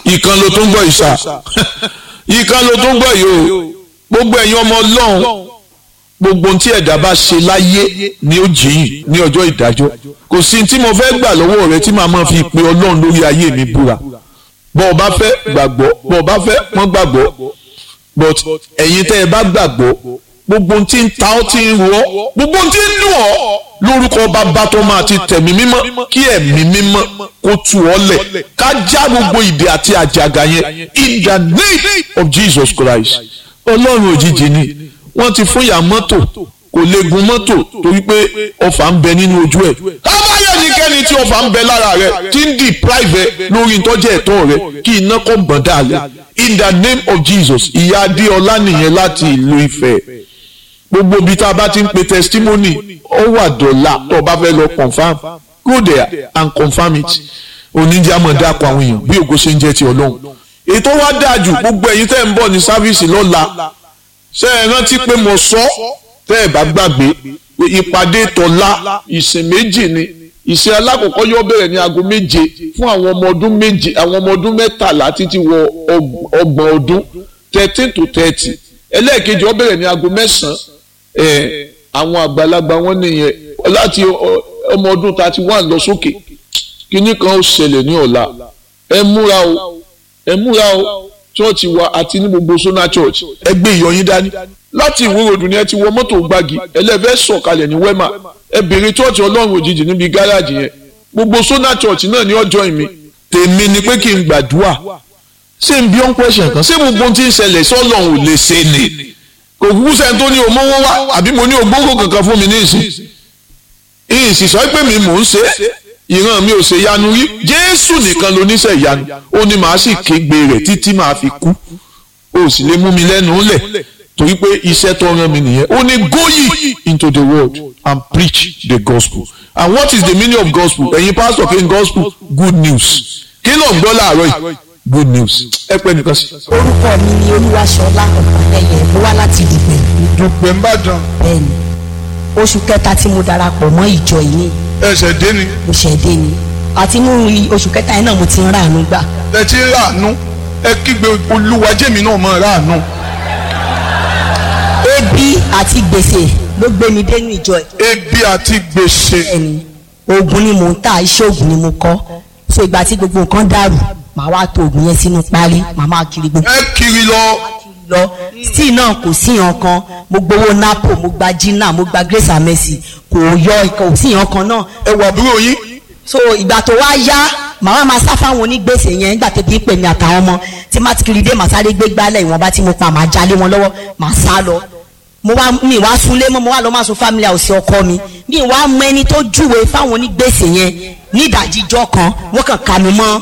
ìkan ló tó ń gbọ́ ìṣà ìkan ló tó ń gbọ́ yìí o gbogbo ẹ̀yin ọmọ ọlọ́run gbogbo ohun tí ẹ̀dá bá ṣe láyé ni ó jìyìn ní ọjọ́ ìdájọ́ kò sí tí mo fẹ́ gbà lọ́wọ́ rẹ tí màá máa fi pe ọlọ́run lórí ayé mi búra bọ́ ọ bá fẹ́ gbàgbọ́ bọ́ ọ bá fẹ́ wọ́n gbàgbọ́ but ẹ̀yin tẹ́ ẹ bá gbàgbọ́ gbogbo ohun tí ń ta ọ́ tí ń rọ gbogbo ohun tí ń dùn ọ́ lórúkọ bàbá tó máa ti tẹ̀mí mímọ́ kí ẹ̀mí mímọ́ kó tu ọ́ lẹ̀ ká já gbogbo ìdè àti àjàgà yẹn in the name of Jesus Christ ọlọ́run òjijì ni wọ́n ti fún ìyá mọ́tò kò lè gun mọ́tò torí pé ọfà ń bẹ nínú ojú ẹ̀ kábàáyọ̀ nìkẹ́ni tí ọfà ń bẹ lára rẹ̀ tí ń deprive lórí ìtọ́jú ẹ̀tọ́ rẹ̀ kí iná kọ́ gbọ̀n dálẹ̀ in the name of Jesus ìyá adéọlá nìyẹn láti ìlú Ifẹ̀ gbogbo ibi tá a bá ti ń pe testimony ó wà dọ̀là tó o bá fẹ́ lọ confam go there and confam it oníjàmọ̀ dákọ̀ àwọn èèyàn bí ògo ṣe ń jẹ́ ti ọlọ́run ètò wa dáa jù gbogbo ẹ̀yin tẹ́ ń bọ̀ ní sáfíìsì lọ́la ṣé ẹ rántí pé mo sọ tẹ́ ẹ bá gbàgbé pé ìpàdé tọ̀la ìsìn méjì ni ìsìn alákọ̀ọ́kọ́ yóò bẹ̀rẹ̀ ní aago méje fún àwọn ọmọ ọdún méje àwọn ọmọ ọdún mẹ́tàlá títí wọ ọgbọ̀n ọdún thirteen to thirty ẹlẹ́ẹ̀kejì ó bẹ̀rẹ̀ ní aago mẹ́sàn-án àwọn àgbàlagbà wọn nìyẹn láti ọmọ ọdún thirty one lọ sókè kínní kan ó ṣẹlẹ̀ ní ọ̀la ẹ múra o ẹ múra o church wa àti ní gbogbo sona church ẹ gbé ìyọyín dání láti ìwúròdù ni ẹ ti wọ mọ́tò gbági ẹlẹ́fẹ́ sọ̀kalẹ̀ ní wema ẹ bèrè church ọlọ́run òjijì níbi gáràjì yẹn gbogbo sona church náà ní ọjọ́ ìmí tèmi ni pé kí n gbàdúrà ṣé n bí ọ́n question kan ṣé gbogbo ohun tí ń ṣẹlẹ̀ sọ́lọ́run ò lè ṣe ni kò kúkú sẹ́ni tó ní òmówó wá àbí mo ní ògbóngò kankan fún mi ní ìsìn ìsìn sọ pé mi mò ń ṣe ìran mi ò ṣe yanu rí jésù nìkan ló níṣẹ́ ìyanu ó ní màá sì kégbe rẹ̀ títí màá fi kú ó sì lè mú mi lẹ́nu lẹ̀ torí pé iṣẹ́ tó rán mi nìyẹn ó ní go ye into the world and preach the gospel and what is the meaning of gospel ẹ̀yin pastor kí n gospel good news kí ló ń gbọ́ láàárọ̀ yìí good news ẹ pẹ́ nìkan sí. orúkọ mi ni olúwaṣọlá ọ̀pọ̀lẹyẹ mo wá láti dìgbẹ́. dùpẹ̀ ń bàdàn bẹ́ẹ̀ni oṣù kẹta tí mo darapọ̀ mọ́ ìjọ yìí ni ẹsẹ̀ dé ni mo ṣẹ̀dé ni àti inú oṣù kẹta yẹn náà mo ti ń ràánú gbà. ẹ ti ń ràánú ẹ kígbe olúwa jẹ́mi náà mọ̀ ràánú. ebi àti gbèsè ló gbé mi dénú ìjọ yìí. ebi àti gbèsè bẹ́ẹ̀ni oògùn ni mò ń tà iṣẹ́ oògùn ni mo kọ́ so ìgbà tí gbogbo nǹkan dàrú màá wá to oògùn yẹn sínú páálí màá máa kiri gbogbo ẹ kiri lọ lọ tí náà kò sí yàn kan mo gbowó napo mo gba jina mo gba grace and mercy kò yọ kò sí yàn kan náà ẹ wà àbúrò yín so ìgbà tó wá yá màá máa sá fáwọn onígbèsè yẹn nígbà tó bí ń pè mí àtàwọn ọmọ tí má ti kiri dé màá sáré gbé gbálẹ̀ ìwọ̀nba tí mo pa màá jalé wọn lọ́wọ́ màá sá lọ mo wá mi wá súnlé mọ́ mo wá lọ máa sun family house ọkọ mi mi wá mọ ẹni tó júwe fáwọn onígbèsè yẹn ní ìdajì ijọ́ kan wọ́n kàn ká mi mọ́